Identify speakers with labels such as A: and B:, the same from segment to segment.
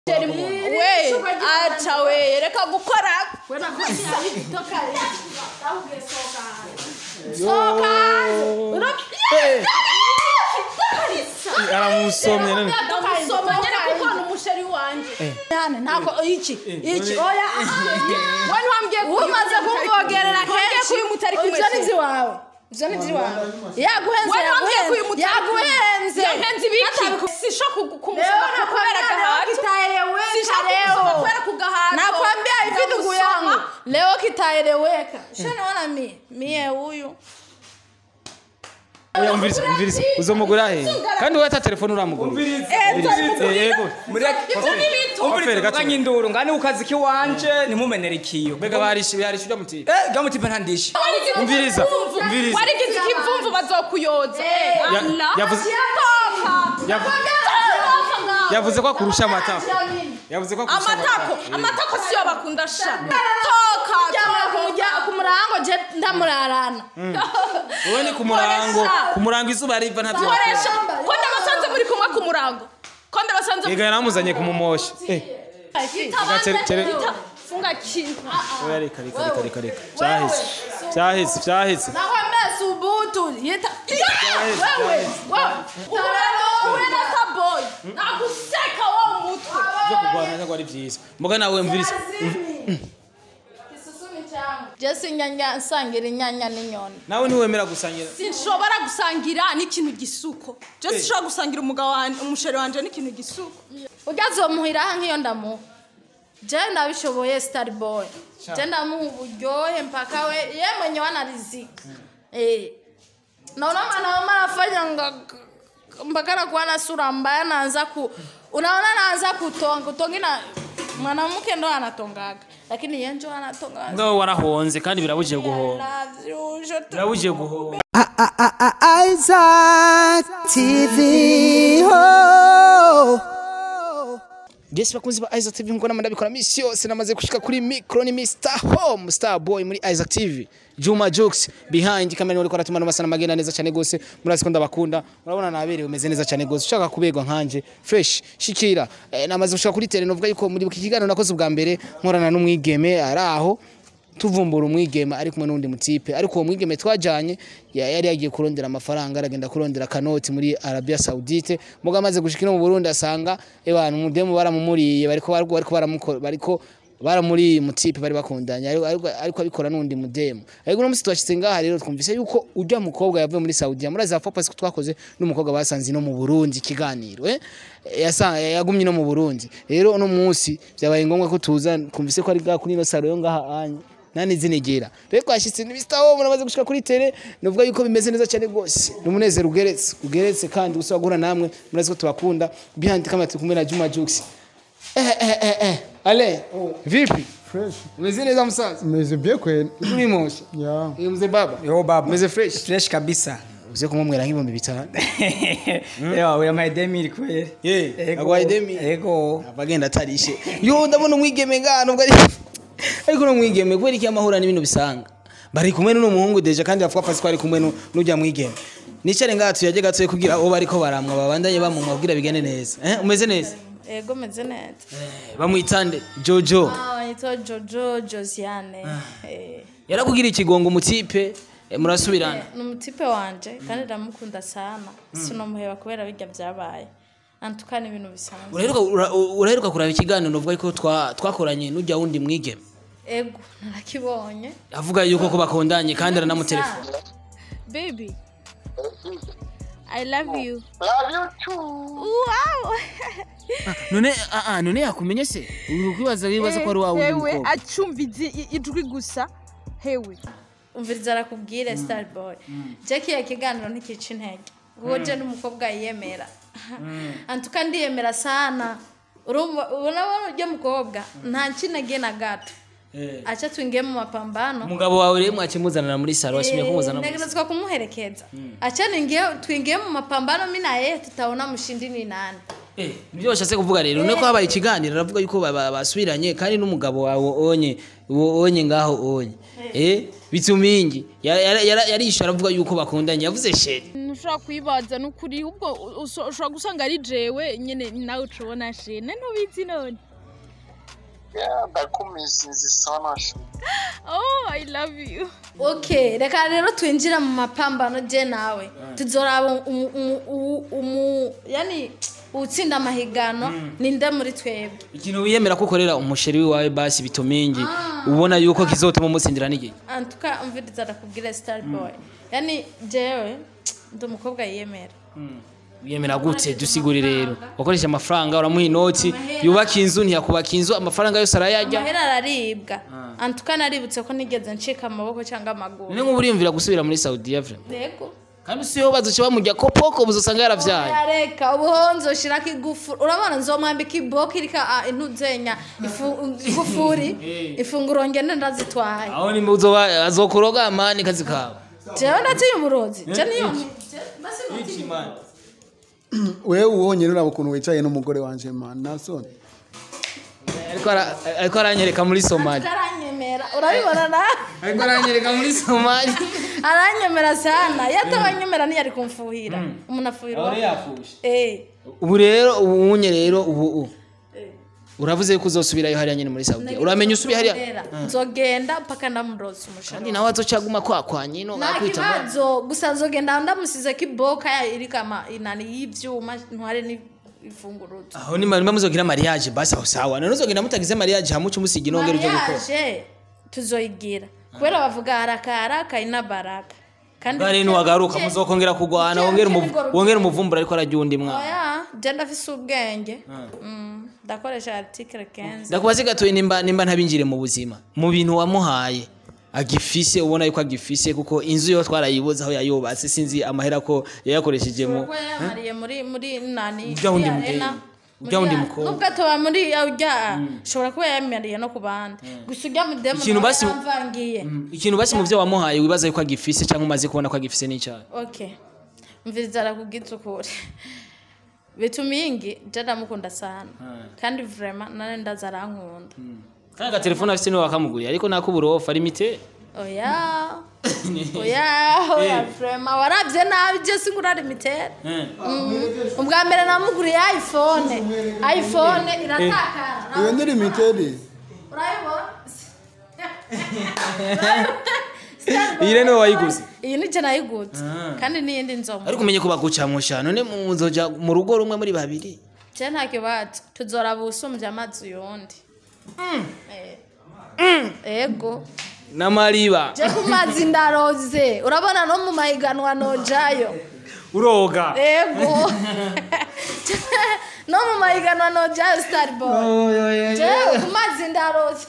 A: we acha we reka gukora
B: aramusomye none
A: ndamusoma nyine kuko ni umusheri wanje yani ntako iki iki oya we ntiwambwiye
C: umaze kumvogerera kenshi
A: kuyu mutari kumwe
C: ibyo ni iby'iwawe ibyo ni iby'iwawe yaguhenze
A: we ntiwambwiye kuyu
C: yaguhenze
A: mutari
C: yaguhenze
A: yahenze ibiki sisho kumusoma
C: Leo
A: kubera
C: nakwambia leo
A: gahato
C: kitaeleweka
A: sisho kumusoma
C: leo.
A: kubera kugahato
C: nakwambia hivi ndugu
A: Ndamusoma.
C: yangu leo kitaeleweka ushaniona mie mie huyu
B: oya umviriza umviriza uzomugura he kandi wowe ata telefone uramugura Eh, yego Ofere, gato.
D: mureka induru ngani ukazi kiwanje ntimumenere ikiyo
B: mbega barishe barishe ujya muti
D: eh gamutipe ntandishe
B: umviriza umviriza
A: warigize ikivumvu bazokuyoza
B: Ya-
A: Allah.
B: yavuze yavu- yavuze ko akurusha amatako yavuze ko akurusha
A: amatako
B: amatako
A: amatako siyo bakunda sha toka
C: kujya ku murango je ndamurarana
B: wowe ni ku murango ku murango izuba riva ntabyo
A: koresha
B: wakora
A: ko ndabasanze muri kumwe ku murango ko ndabasanze
B: yega yaramuzanye kumumosha eh
A: Itabanze-
B: tere-
A: ita- funga kintu
B: oya reka reka reka reka reka byaheze byaheze byaheze
C: nakwambia subutu yita
A: wewe wewe uwe na taboy naguseka wo mutwe
B: byo kurwana ntabwo ari byiza mboga nawe mviriza
C: jesi inyanya nsangira inyanya n'inyoni
B: nawe ntiwemera gusangira
A: sinshobora gusangira n'ikintu gisuko je sinshobora gusangira umugabo wanje umusheri wanje n'ikintu gisuko
C: ugazomuhiraho nk'iyo ndamuha je ndabishoboye star boy je ndamuha uburyohe mpaka we ye mwenye wanarizika eh naona mwanaume anafanya nga mpaka nakuwa na sura mbaya naanza ku unaona naanza kutonga kutonga ina mwanamke ndo anatongaga lakini ye njo anatonga
B: ngawe warahonze kandi birabujije guhonga
C: Love you, je te-
B: birabujije guhonga
E: Isaac TV. Oh.
B: Yes bakunzi ba Isaac TV nkona ndabikora misi yose namaze gushika kuri micro ni Mr Home Star Boy muri Isaac TV Juma Jokes behind kamera uri kwaratuma no masana magenda neza cyane gose murazi ko ndabakunda murabona naberewe umeze neza cyane gose ushaka kubegwa nkanje fresh shikira eh, namaze gushika kuri tele novuga yuko muri iki kiganiro nakoze ubwa mbere nkorana n'umwigeme ari aho tuvumbura umwigeme ari kumwe n'undi mutipe ariko uwo mwigeme twajanye ya- yari yagiye kurondera amafaranga aragenda kurondera kanoti muri Arabia Saudite muga amaze gushika no mu Burundi asanga ebana umudemu baramumuriye bariko bariko bariko baramukora bariko baramuri mutipe bari bakundanye ariko ariko ariko abikora n'undi mudemu ariko no musi twashitse ngaha rero twumvise yuko ujya mukobwa yavuye muri Saudi muraza papa ko twakoze n'umukobwa basanze no mu Burundi ikiganiro eh yasa yagumye no mu Burundi rero no munsi byabaye ngombwa ko tuza twumvise ko ari ga kuri no saro yo ngaha anye nani zinegera rero twashitse ni Mr. Home namaze gushika kuri tele novuga yuko bimeze neza cyane gose numunezero ugeretse ugeretse kandi usaba guhura namwe murazi ko tubakunda behind kamera turi kumwe na Juma Jux eh eh eh eh ale vipi
F: Fresh.
B: umeze neza musaza
F: Meze bien kweli.
B: uri mosha
F: Ya.
B: iyo mzee baba
D: yo baba
B: umeze fresh
D: fresh kabisa
B: uze kumwera nk'ibihumbi bitanu
D: ewa we amaye demiri kweli
B: Ye,
D: Ego.
B: agwaye demi.
D: ego
B: abagenda atarishe yo ndabona umwigeme ngano ubwo ari ariko no mwigeme kubera iki amahura n'ibintu bisanga bari kumwe n'uno muhungu deje kandi bavuga pasi ko ari kumwe nu- n'ujya mwigeme nicare ngaha tuyajye gatoye kugira abo bariko baramwa babandanye bamumwa kugira bigende neza eh umeze neza
C: ego meze neza
B: bamwitande jojo
C: Ah, yitwa jojo josiane Eh,
B: yarakugira ikigongo umutipe eh, murasubirana
C: ni umutipe wanje kandi ndamukunda sana sinomuheba kubera bijya byabaye antukana ibintu bisanzwe
B: uraheruka ura- uraheruka kuraba ikiganiro uvuga ko twa- twakoranye n'ujya wundi mwigeme
C: ego narakibonye
B: avuga yuko ko bakundanye kandi aranamutelefona
A: baby i love you
G: Love you too.
A: wow
B: none ah, ah, none yakumenye se uri kwibaza wibaza ko ari wa wundi
A: hewe
B: mukobwa
A: acumvize i- ijwi gusa hewe
C: umviriza arakubwire star boy jackie ya kiganiro ntikica intege kuko je n'umukobwa yiyemera antuka ndiyemera sana urumva urabona ujya mukobwa nta kinege na gato aca twingiye mu mapambano
B: umugabo wawe rero mwakimuzanira muri saro washimye kumuzana muri saro
C: ntegerezwa kumuherekeza acha ningie twingie mu mapambano mi na yeye tutaona mshindi ni nani
B: Eh, nibyo bashatse kuvuga rero nuko habaye ikiganiro aravuga yuko ba- ba- basubiranye kandi n'umugabo wawe onye uwo onye ngaho onye eh bitumingi yarisha aravuga yuko bakundanye yavuze sheri
C: ntushobora kuyibaza n'ukuri ubwo uso- ushobora gusanga ari jewe nyine nawe ucubona shene ntubizi none
F: Yeah, ndakumisizi sana shu.
C: oh i love you
A: okay reka rero twinjira mu mapambano je nawe tuzoraba umu- umu- umu- umu yani utsinda amahigano ninde muri twebwe
B: ikintu wiyemera ko ukorera umusheri wawe basi bitumingi ubona yuko kizotuma umutsindira n'igihe
A: antuka umviriza ndakubwira star boy yani jewe ndi umukobwa yiyemera
B: wiyemera gute dusigure rero wakoresha amafaranga uramuha inoti yubaka inzu ntiyakubaka inzu amafaranga yose arayarya
A: amahera araribwa antuka naributse ko nigeze ncika amaboko cyangwa amaguru
B: ni nk'ubu uriyumvira gusubira muri saudiya vrema
A: yego
B: kandi siyo bazoca bamurya ko poko uzosanga yaravyaye
A: yareka ubuho nzoshirako igufuri urabona nzomwambika iboko irika ah, intuzenya ifu- igufuri ifunguro ngende ndazitwaye
B: aho nimba uzoba azokuroga amani kazi kawe
A: jewe ndatiye umurozi je niyo
G: wewe uwonye uraba ukuntu wicaye n'umugore wanje man nasoni
B: ariko ara- ariko aranyereka muri somali
A: aranyemera urabibona na
B: ariko aranyereka muri somali
A: aranyemera sana iyo atabanyemera ntiyari kumfuhira umuntu afuhirwa
B: yafushe
A: eh
B: ubu rero ubu unye rero ubu u uravuze ko uzosubirayo hariya nyine muri saudiya uramenya usubiye hariya
A: Nzogera. nzogenda mpaka ndamuroza umushahara
B: kandi nawe azocaguma kwa nyino
A: nta
B: bakwita
A: kibazo gusa nzogenda ndamusize ko iboka iriko ama inani y'ivyuma ntware n'ifunguruzo
B: aho nimba nimba muzogira mariage basi aho sawa none uzogenda mutagize mariage hamuca umusiga inongera uje gukora
A: mariage tuzoyigira kubera bavuga haraka haraka ina baraka kandi
B: bwari niwagaruka muzokongera kugwana wongera umuvu- wongera umuvumbura ariko arajya undi mwana
A: oya je ndafise ubwenge Mm, ndakoresha article 15
B: ndakubaze gatoye nimba nimba ntabinjire mu buzima mu bintu wamuhaye agifise ubona yuko agifise kuko inzu yo twarayibuze aho yayubatse sinzi amahera ko yayakoresheje mu
A: kuko yamariye muri muri nani
B: Ujya wundi
A: muri
B: mubyeyi.
A: arena.
B: Ujya wundi
A: Muri-
B: mukobwa.
A: nubwo atoba muri ujya ashobora kuba yamariye no ku bandi gusa ujya mu demo
B: Ikintu basi-
A: yamvangiye
B: ikintu basi mu byo wamuhaye wibaza yuko agifise cyangwa umaze kubona ko agifise n'icyaha
A: okay mviriza arakubwiza ukuri bitumingi je ndamukunda sana kandi vraiment nane ndaza arankunda
B: kandi agatelefone afite niwe wakamuguriye ariko nako uburofa limite
A: oya oya oya vraiment warabye nabi je singura limited ubwa mbere namuguriye iphone iphone iratakara
G: iyo ni limited
A: urayibona
B: iyi rero niwe wayiguze
A: iyi ni je nayiguze kandi n'iyindi nzomu
B: ariko umenye ko bagucamusha none muzoja mu rugo rumwe muri babiri
A: je nta kibazo tuzoraba usumbye amazi yundi Eh. ego
B: n'amariba
A: je ku mazi ndaroze urabona no mu mahiganwa nojayo
B: uroga
A: ego no mu mahiganwa nojayo starboy jewe ku mazi ndaroze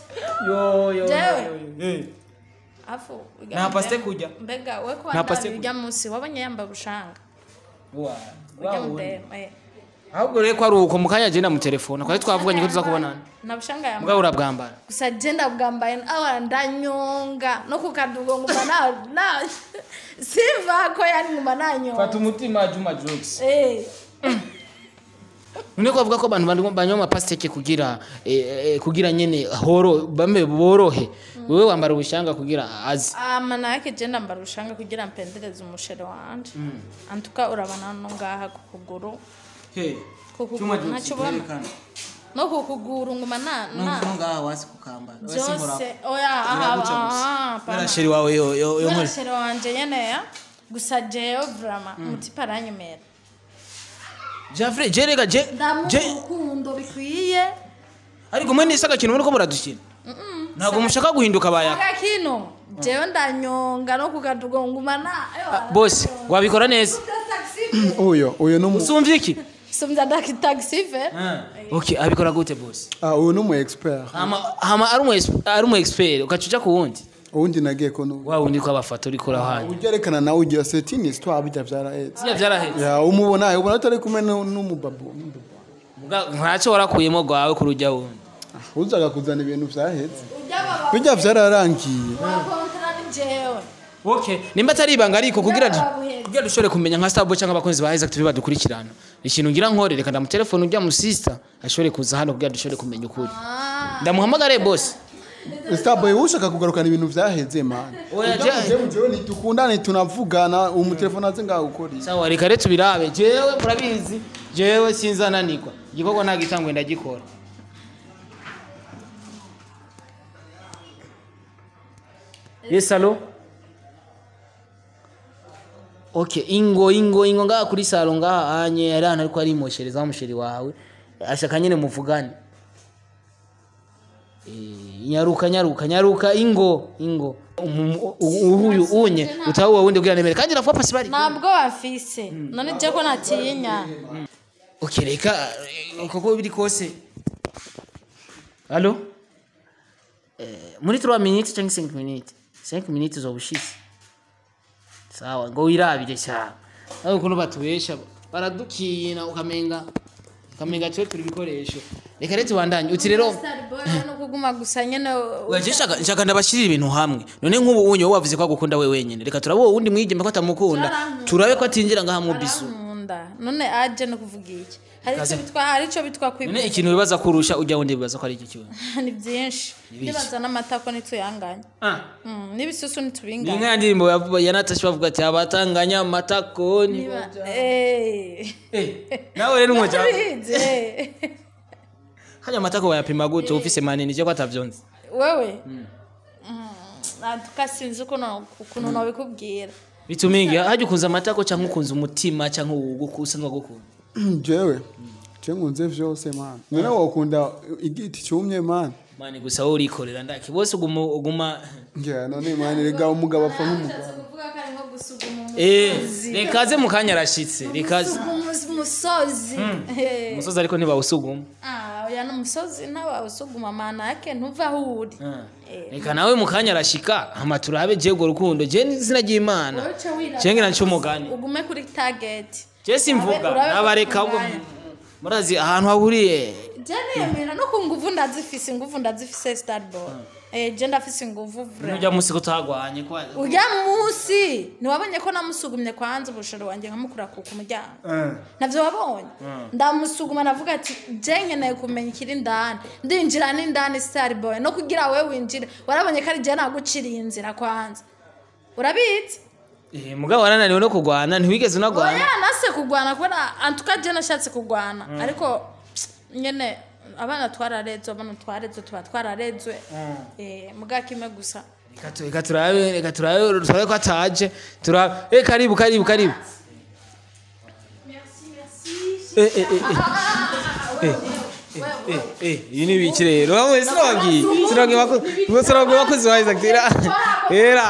A: jewe afu
B: nta pasite kujya
A: mbega we ko
B: Nta pasite
A: wandari ujya munsi wabonye yambaye ubushanga ujya mudema eh.
B: ahubwo rero ko ari uko mu kanya agenda mu telefone twari twavuganye ko tuza kubonana
A: nta bushanga yambaye
B: mbwa urabwambara
A: gusa jenda bwambaye awa ndanyonga no kukadugo nguma na na siva ko yani nguma nanyonga
B: umutima juma jokes
A: eh
B: none ko bavuga ko abantu bantu banywa amapasiteke kugira eh, eh, kugira nyene horo bambe borohe wewe wambara ubushanga kugira azi
A: amana yake jenda mbara ubushanga kugira mpendereze umushere wanje antuka urabana no ngaha ku kuguru ku kuguru ntacyo ubona no ku kuguru nguma na na
B: ngaha wasi kukambara
A: byose oya aha aha pana
B: sheri wawe yo yo yo nkore
A: umushere wanje nyene ya gusa jewe vrama umutipa aranyemera
B: Jafre jerega je
A: ndamuha
B: je
A: urukundo bikwiye
B: ariko mwe nisa gakino muri ko muradukina ntabwo mushaka guhinduka bayaka
A: agakino jewe ndanyonga no kukadugo nguma na
B: bose wabikora neza
G: uyo uyo ni umu
B: usumvye iki
A: sumvya ndakitaxi
B: okay abikora gute bose
G: ah, uyu ni umu expert
B: hama hama ari umu exp- ari umu expert ukacuca ku wundi
G: uwundi nagiye ko n'ubu
B: wa wundi ko abafata uri kora hanya
G: ujyerekana nawe ugira setini histoire bijya byarahetse
B: sija vyaraheze
G: ya umubona ubona atari kumwe nu- n'umubabu
B: Muga- ntacyo warakuyemo gwawe ku rujya wundi
G: uzaga kuzana ibintu byahetse bijya byararangiye
A: wakontara ni jewe
B: okay nimba atari ibanga ariko kugira
A: babuhetse
C: neza
B: kugira dushobore kumenya nka starboy cyangwa abakunzi ba isaac tv badukurikirana ikintu ngira nkore reka ndamutelefone ujya mu sister ashobore kuza hano kugira dushobore kumenya ukuri ndamuhamagare boss
G: starboy wowe ushaka kugarukana ibintu vyaheze man
B: Oya, je-
G: jewe ntitukundane tunavugana umutelefone aze ngaho ukora iki?
B: sawa reka rero tubirabe jewe murabizi jewe sinzananirwa igikorwa nta gitangwe ndagikora yes alo okay ingo ingo ingo ngaha kuri salo ngaha anye yari ahantu ariko arimoshereza wa musheri wawe ashaka nyene muvugane Eh, nyaruka nyaruka nyaruka ingo ingo Umu- u- uyu unye utawe wundi kugira nemere kandi rafuwa pasi bari
C: ntabwo bafise none je ko natinya
B: Okay, reka eh, kuko biri kose. Allo? Eh, muri 3 minutes cyangwa 5 minutes? 5 minutes zobushitse. Sawa, ngo wirabire cyane. Aho kuno batubesha baradukina ukamenga ukamenga twe turi bikoresho. Reka rero tubandanye. Uti rero
C: Starboy no kuguma gusa nyene
B: Waje shaka shaka ndabashirira ibintu hamwe. None nk'ubu unyo wavuze ko agukunda we wenyene. Reka turabo wundi mwigeme ko atamukunda.
C: Byarankunda.
B: Turabe ko atinjira ngaha mu bisu.
C: arankunda none aje no kuvuga iki hari
B: Kaze.
C: icyo bitwa hari icyo bitwa
B: None
C: kwibwira
B: ikintu bibaza kurusha ujya wundi bibaza ko ari iki kibazo.
C: ni byinshi nibaza n'amatako nituyanganya
B: Ah.
C: Mm, n'ibisusu
B: ni
C: nitubinganya
B: nka ndirimbo yavuga ya Natasha bavuga ati abatanganya amatako ni
C: Niba- Eh.
B: nawe rero umwe cyangwa
C: Bize, eh.
B: hanya amatako bayapima gute ufise manini cyo kwatavyonze
C: wewe atuka sinzi ukuntu ukuntu nabikubwira
B: bitumingi hajya ukunza amatako cyangwa ukunza umutima cyangwa ugukusanwa gukunda
G: jewe je nkunze vyose man none wokunda igiti cyumye man
B: mani gusa wowe urikorera ndaki bose uguma uguma
G: ngira none man rega umugabo apfa nk'umugabo
C: kuvuga ko ari nko gusuguma
B: eh rekaze mu kanya arashitse rekaze
C: umusozi Eh.
B: umusozi ariko ntibawusuguma
C: Ah, oya n'umusozi ntawusuguma mana yake ntuva aho uri Eh.
B: reka nawe mu kanya arashika hama turabe je urwo rukundo je n'izina ry'imana
C: Wowe uca wirata
B: je ngira nco umugani
C: ugume kuri target
B: je simvuga
C: Urabe-
B: nabareka ahubwo
C: urabe
B: murazi ahantu hahuriye
C: je niyemera no ku nguvu ndazifise inguvu ndazifise starboy eh je ndafise inguvu vra
B: ujya munsi ko utagwanye kwa
C: urya musi ntiwabonye ko namusugumye kwanza ubushoro wanjye nkamukura ku ku muryango navyo wabonye ndamusuguma navuga ati je nkeneye kumenya ikiri indani ndinjira n'indani starboy no kugira we winjire warabonye ko ari je naguciriye inzira kwanza urabizi
B: Eh, mugabo warananiwe no kugwana ntiwigeze unagwana
C: oya nase kugwana kubera antuka je nashatse kugwana ariko nyene abana twararezwe abana twarezwe tuba twararezwe eh muga kimwe gusa
B: Reka tu- reka turabe reka turabe turabe ko ataje turabe eh karibu karibu karibu eh eh eh eh eh eh iyi ni biki rero wamwe sinababwiye sinababwiye bakozi ngo sinababwiye bakozi ba Isaac era era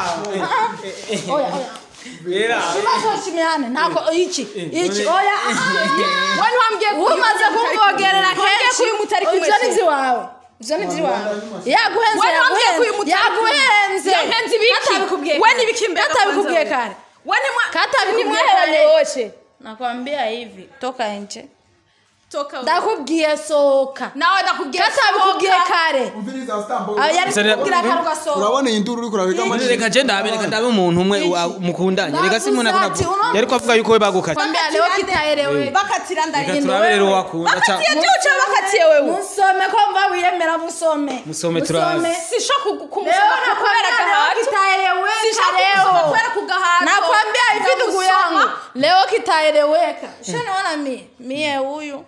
B: era
C: Shimihane ntako iki iki oya we ntiwambwiye umaze kumvogerera kenshi ibyo ni iby'iwawe ibyo ni iby'iwawe yaguhenze
A: We ntiwambwiye ko uyu mutari
C: yaguhenze
A: Yahenze ibiki?
C: katabikubwiye
A: We
C: kare.
A: nibikimbe
C: katabikubwiye
A: kwanza.
C: kare
A: we nimwa
C: katabikubwiye
A: nimwaheranye
C: kare
A: wote
C: nakwambia hivi toka nje
A: toka
C: ndakubwiye sohoka
A: nawe ndakubwiye
C: katabikubwiye
A: sohoka.
C: kare
G: umviriza starboy
C: Ah, yari
B: Sare-
C: kubwira kare ugasohoka
G: urabona iyi nduru uriko urabika
B: Muri reka je ndabe reka ndabe umuntu umwe wa- mukundanye reka si umuntu akunda
C: Navuze ati, uno-
B: yari kwavuga yuko we bagukata
C: kwambia leo kitaelewe
A: bakatira
B: reka
A: ndahindura
B: turabe rero wakunda ca
A: bakatiye byuca bakatiye wewe
C: musome ko mva wiyemera musome
B: Musome turabe.
A: sisho
C: leo
A: kumusoma kubera
C: nakwambia leo
A: gahato
C: kitaeleweka
A: sisho
C: leo
A: kumusoma kubera kugahato
C: nakwambia hivi ndugu
A: Ndamusoma.
C: yangu leo kitaeleweka shaniona mie mie huyu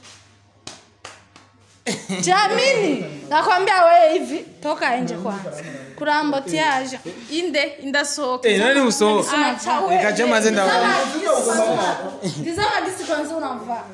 C: jamini nakwambia we hivi toka nje kwanza kurambotiaje
A: inde indasohoka
B: eh nani muso
A: Acha we.
B: reka je maze ndabona
C: tizama gisi kwanza unavaa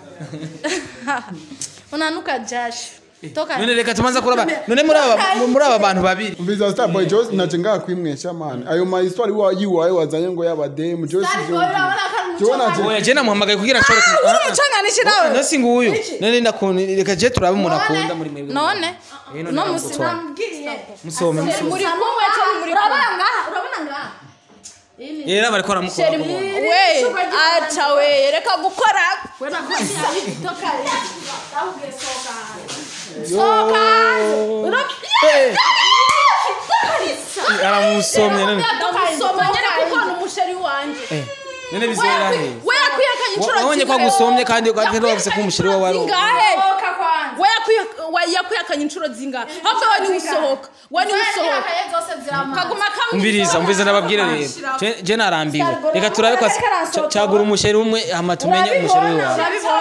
C: unanuka jasho toka
B: none reka tumanza kuraba none muri aba muri aba bantu babiri
G: umviriza starboy jose naje ngaha kwimwesha man ayo ma histoire wa yiwawe wazanye ngo y'abademu jose
B: oya je namuhamagaye kugira ashobore ku-
C: uri umucanganishi nawe
B: nasi nguyu none ndakunda reka je turabe umuntu akunda muri mwebwe
C: none
B: Eh, none
C: no
B: ndagutwara.
C: musinambwiye
B: musome musome
C: muri kumwe cyangwa muri urabona ngaha urabona ngaha
B: rero bariko baramukora
C: Sheri,
A: we acha we reka gukora
C: we nakwambia hivi toka nje Ndakubwiye sohoka hanze. sohoka hanze Ura-
B: aramusomye none
C: Toka nje,
A: ndamusoma
C: toka
A: nyene
C: nje.
A: kuko ni umusheri wanje
B: none bizera he
H: we yakwihakanye inshuro
B: wabonye ko agusomye kandi ugahita wavuze ko umusheri wawe ari uwo.
H: zingahe
C: sohoka kwanza
H: we yakwiha- we yakwihakanye inshuro zingahe ahubwo we niwe usohoka we niwe usohoka
C: Zihakaye zose ziramaze
H: kaguma kamwe
B: umviriza umviriza ndababwire rero Je- je narambiwe reka turabe ko ca- cagura umusheri umwe hama tumenye umusheri wawe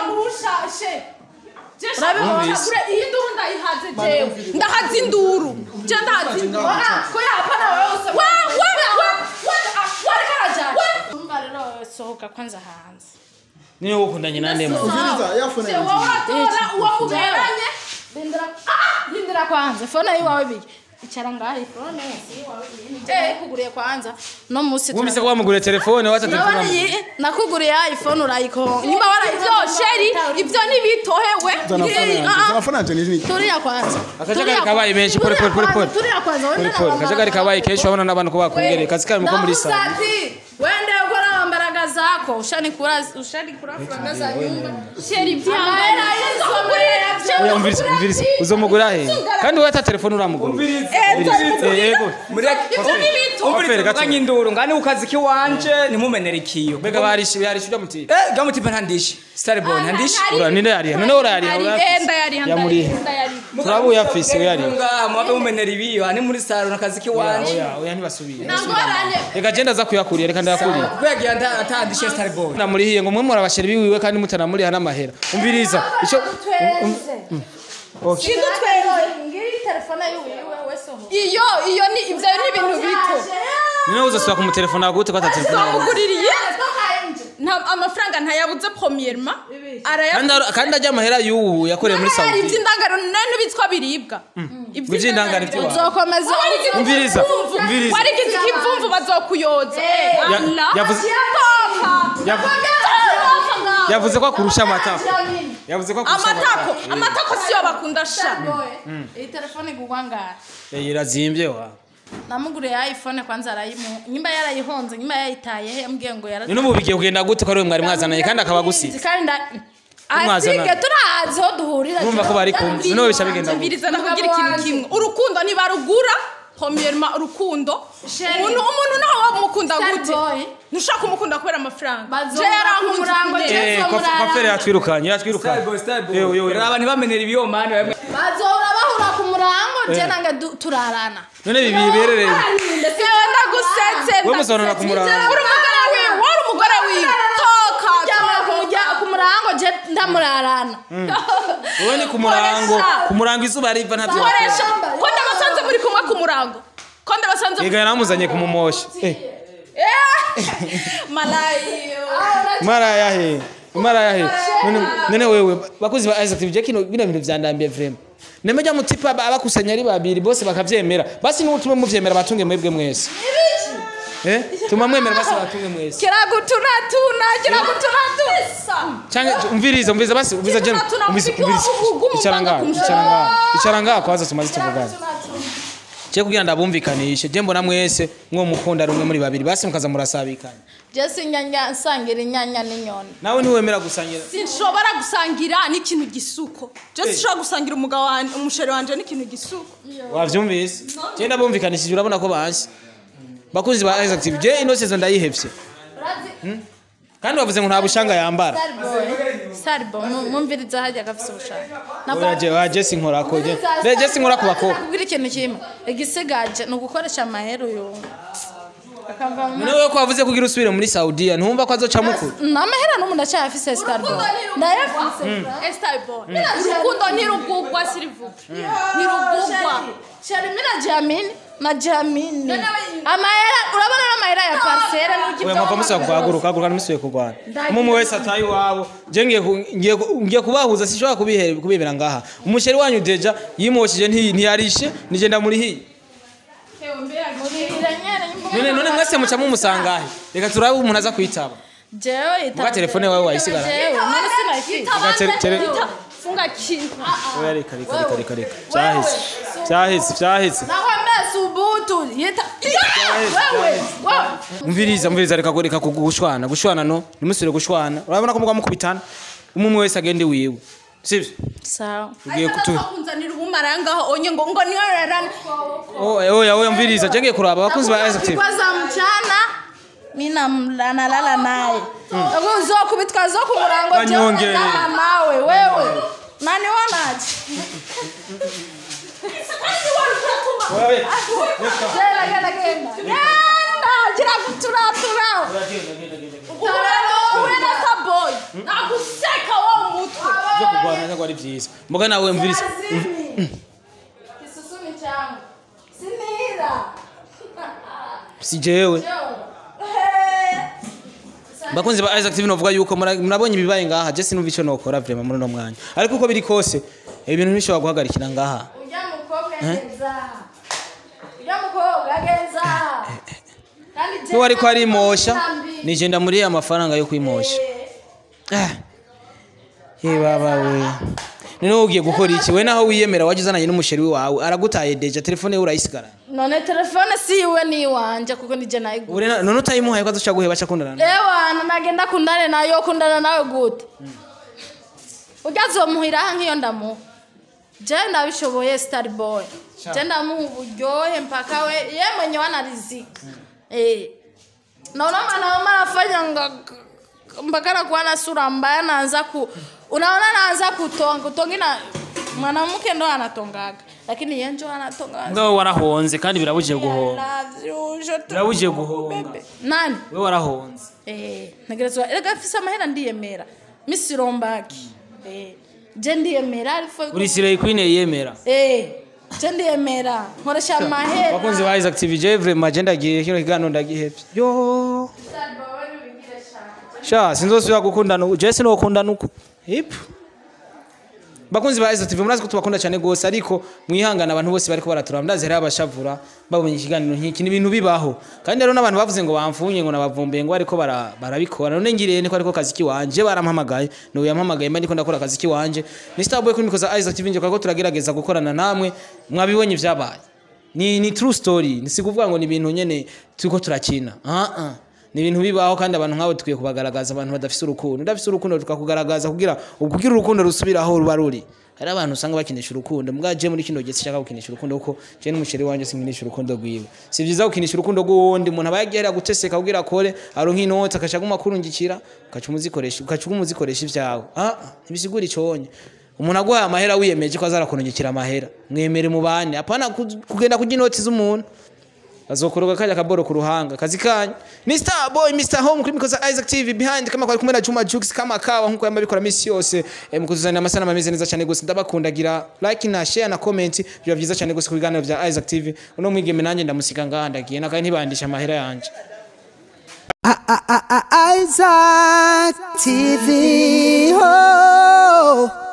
B: Wumvise.
H: iyi nduru ndayihaze jewe ndahaze induru je ndahaze induru
C: ko yapana wewe use
H: we we we we wareka arajana
C: umva rero wewe sohoka kwanza hanze
B: niyo ukundanye nande mu
G: Umviriza yafone
H: wowe uratora uwo muberanye
C: Lindira ah lindira kwanza fone yiwawe biki icara ngaho fone si yiwawe eh kuguriye kwanza no musi
B: wumvise ko wamuguriye telefone wata telefone
C: Nabona
B: wamuha.
C: iyi nakuguriye iPhone urayiko
H: nyuma warayivyo sheri ivyo ntibitohewe
G: zanafone yanje ni
C: turiya kwanza
B: akajagari kabaye menshi pole pole pole pole
C: turiya kwanza
B: pole pole akajagari kabaye kenshi wabona n'abantu ko bakongereye kazi kari muko muri sale
C: Namusati wende ukora mbaraga zako ushani kura ushani kura franga za nyumba
H: sheri
C: Amahera y'izo
B: oya umviriza umviriza uzomugura he kandi wowe ata telefone uramugura Eh, yego Ofere, gato.
D: umviriza induru ngane ku kazi kiwanje ntimumenere ikiyo
B: mbega barishe barishe ujya muti
D: eh gamutipa ntandishe starboy ntandishe
B: ura ninde yariha none urayariha
H: enda yari
B: yamuriha turabu yafise yariha
D: ngaha mubabe mumenera ibiyo ani muri salo nakazi kiwanje
B: oya oya ntibasubire
C: Nangorane
B: reka genda aza kuyakuriye reka ndayakuriye
D: kwegira atandishe starboy
B: namurihiye ngo mwe murabashira biwiwe kandi mutanamuriha n'amahera umviriza ico
C: ngiri telefone yiwiwe wese ho
H: iyo iyo ni ivyo ni ibintu bito
B: none uzasubira ku mutelefone wawe gute ko ata telefone yawe
H: twamuguririye nta amafaranga ntayabuze premièrement
B: kandi ar- kandi ajya amahera y'ubu yakoreye muri
H: hari
B: Saudi
H: ivy'indangaro none bitswa biribwa
B: ivy'indangaro ivy'iwawe.
C: uzokomeza
B: umviriza umviriza
H: warigize ikivumvu bazokuyoza Eh,
B: Ya-
H: Allah.
B: yavuze-
H: Toka.
B: Yavu-
H: Toka.
B: yavuze ko akurusha amatako yavuze ko akurusha
H: amatako amatako siyo bakunda sha
C: iyi telefone igurwa ngahe
B: Eh, irazimbye wa
C: namuguriye iphone kwanza arayimu nyimba yarayihonze nyimba yayitaye he yambwiye ngo yara
B: none ubu bigiye kugenda gute ko ari we mwari mwazananye kandi akaba agusize
C: kandi nda
B: Mwazana.
C: asige turazi ho duhurira
B: urumva ko bari kumwe none bica bigenda gute
H: mviriza ndakugira ikintu kimwe urukundo ntibarugura premièrement urukundo umuntu umuntu nawe wamukunda gute
C: boy
H: ntushaka kumukunda kubera amafaranga
C: Bazoza
H: je yarankunze
C: kumurango,
H: ukuntu-
C: je-
B: Eh, kwa- kwa fere yatwirukanye yatwirukanye
D: starboy starboy
B: Yewe, yewe, yewe.
D: raba ntibamenera ibiyo mani bamwe
C: bazohora bahura ku murango je nange du- turarana
B: none bibi biberereye
H: Sewe ndagusetse
B: we musobanura ku murango
H: uri umugore wiwe wari umugore wiwe toka
C: Ryamara ku murya- ku murango je ndamurarana
B: wowe ni ku murango ku murango izuba riva ntabyo
H: koresha ko ndabasanze muri kumwe ku murango ko ndabasanze
B: yega yaramuzanye kumumosha eh
H: malayo
B: mara yahe mara yahe none none wewe bakozi ba Isaac TV kino bino bintu vyandambiye vraiment nemeja mutipa ba- abakusanya ari babiri bose bakavyemera basi n'utume muvyemera batunge mwebwe mwese eh tuma mwemera basi batunge mwese
H: kiragutunatuna kiragutunatuna
B: canke umviriza umviriza basi umviriza je
H: Tuna- tuna
B: umviriza
H: muziki
B: umviriza
H: wo kugumu
B: icara ngaho
H: upanga
B: icara ngaho icara ngaho kwaza tumaze tuvugana je kugira ndabumvikanishe je mbona mwese mwo mukunda rumwe muri babiri basi mukaza murasabikana
C: je sinyanya nsangira inyanya n'inyoni
B: nawe ntiwemera gusangira
H: sinshobora gusangira n'ikintu gisuko je sinshobora gusangira umugabo wanje umusheri wanje n'ikintu gisuko
B: wavyumvise je ndabumvikanishije urabona ko banshi bakuzi ba Isaac TV je ino season ndayihevye Hmm? kandi wavuze ngo nta bushanga yambara
C: starboy mumviriza hajya gafise ubushaka
B: oya je oya je sinkorako je je je sinkorako bakobwa
C: kubwira ikintu kimwe igisigaje ni ugukoresha amahera uyu akava mu
B: none wewe ko wavuze kugira usubire muri Saudiya ntumva ko azoca mukuru
C: namahera n'umuntu ndacyafise starboy ndayafise
H: Starboy urukundo ntirugugwa sirivuga ntirugugwa
C: shari mina jamini na jamini amahera urabona n'amahera ya parcelle
B: oya mwava musubira kuhaguruka haguruka ntimusubiye kurwana umwe wese ataye iwabo je ngiye ku- ngiye ku- ngiye kubahuza sinshobora kubihe- kubibera ngaha umusheri wanyu deja yimoshije nti- ntiyarishe nije ndamurihiye none none mwese muca mumusangahe reka turabe umuntu aza kwitaba
C: jewe
B: Muga telefone wawe wayisigara
C: jewe none sinayifite
B: Reka tere- tere-
H: funga kintu
B: oya reka reka reka reka reka vyaheze vyaheze vyaheze
C: naho mbese ubutu yita wewe wewe
B: umviriza umviriza reka reka gushwana gushwana no nimusubire gushwana urabona ko mugwa mukubitana umwe umwe wese agende wiwe sivyo
C: sawa
B: tugiye kutu
H: kunzanira ubumara ngaho onye ngo ngo niyo rarana
B: oya oya oya umviriza je ngiye kuraba abakunzi ba Isaac TV
C: kwa za mchana mi namla- nalala naye uzokubitwa zo ku murango
B: Kanyongere.
C: jana nawe wewe nani wanaje Genda, genda, genda. Genda, gira guturatura
H: wowe na saboyi naguseka wo mutwe
B: byo kurwana ntabwo ari byiza mboga nawe mviriza
C: kisusumi changu sinira
B: si jewe bakunzi ba Isaac TV novuga yuko mura- murabonye ibibaye ngaha je sinumva ico nokora vraiment muri no mwanya ariko uko biri kose ibintu ntishobora guhagarikira ngaha
C: ujya mukobwa ageza ujya mukobwa ageza kandi je-
B: niwe ariko arimosha nije ndamuriye amafaranga yo kwimosha Ah. ye baba we none ugiye gukora iki we naho wiyemera waje uzananye n'umusheri wawe aragutaye deja telefone ye urayisigarana
C: none telefone si iwe ni iwanje kuko nije nayigura
B: Ure na- none utayimuhaye ko azoca guheba acakundana nawe
C: ewana nagenda kundane nayo kundana nawe gute ujya azomuhiraho nk'iyo ndamuha je ndabishoboye star boy je ndamuha uburyohe mpaka we ye mwenye wanarizika eh naona mwanaume anafanya nga mpaka nakuwa na sura mbaya naanza ku unaona naanza kutonga kutonga na mwanamke ndo anatongaga lakini ye njo anatonga
B: ngo warahonze kandi birabujije guhonga
C: Love you, je te-
B: birabujije guhonga
C: nani
B: we warahonze
C: Eh, ntegerezwa erega afise amahera ndiyemera misirombaki Eh, je ndiyemera ariko
B: uri sireye queen yemera
C: Eh, je ndiyemera nkoresha amahera
B: bakunzi ba Isaac TV je vraiment je ndagiye kino kiganiro ndagihevye yo sha sinzosubira gukundana uku je sinokundana uku hip bakunzi ba Isaac TV murazi ko tubakunda cyane gose ariko mwihangana abantu bose bariko baratura ndazi hari abashavura babonye ikiganiro nk'iki ni ibintu bibaho kandi rero n'abantu bavuze ngo bamfunye ngo nabavumbuye ngo ariko bara- barabikora none ngiriye niko ariko kazi kiwanje barampamagaye no yampamagaye mba ndiko ndakora akazi kiwanje ni Starboy kuri mikoza Isaac TV nje ko turagerageza gukorana namwe mwabibonye vyabaye ni ni true story ni sikuvuga ngo ni ibintu nyene turiko turakina ah ah ni ibintu bibaho kandi abantu nk'abo tukwiye kubagaragaza abantu badafise urukundo udafise urukundo tukakugaragaza kugira kugira urukundo rusubiraho ruba ruri hari abantu usanga bakinisha urukundo mbwa je muri kino gihe sinshaka gukinisha urukundo kuko je n'umusheri wanje sinkinisha urukundo rwiwe si vyiza gukinisha urukundo rw'uwundi umuntu aba yagiye hariya guteseka kugira akore aronka inoti akaca aguma akurungikira ugaca umuzikoresha ugaca uguma uzikoresha ivyawe ah ah, ntibisigura iconye umuntu aguhaye amahera wiyemeje ko azarakunungikira amahera mwemere mubane apana ku- kugenda kurya inoti z'umuntu azokoroga kajya kaboro ku ruhanga kazi kanyu Mr Boy Mr Home kuri mikoza Isaac TV behind kama kwari kumwe na Juma Jux kama kawa nkuko yamba bikora misi yose eh, mukuzuzanira amasana mameze neza cyane gose ndabakundagira like na share na comment biba byiza cyane gose ku biganiro bya Isaac TV uno mwigeme nanjye ndamusika ngaha ndagiye nakaye ntibandisha amahera yanje
E: Isaac TV. Oh.